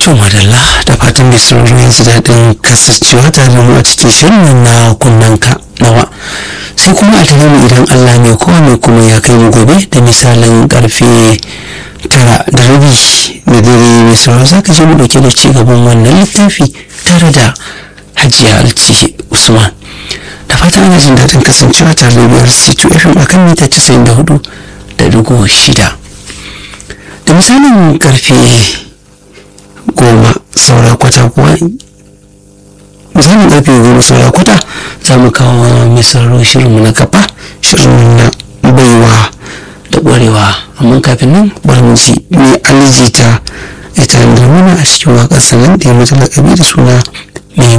To madalla da fatan mai sauraro yanzu daɗin kasancewa tare da mu a cikin shirin na kunnanka nawa sai kuma a tare mu idan Allah mai kowa mai kuma ya kai mu gobe da misalin karfe tara da rabi da dare mai sauraro za ka je mu ɗauke da ci gaban wannan littafi tare da hajiya alci usman da fatan ana jin daɗin kasancewa tare da biyar c2 fm akan mita 94 da dugu shida da misalin karfe goma saura kwata kuwa misalin karfe goma saura kwata za mu kawo mai sauraro shirinmu na kafa shirinmu na baiwa da ƙwarewa amma kafin nan bari mu ji mai alijita ita da mana a cikin waƙar sanan da ya mata lakabi da suna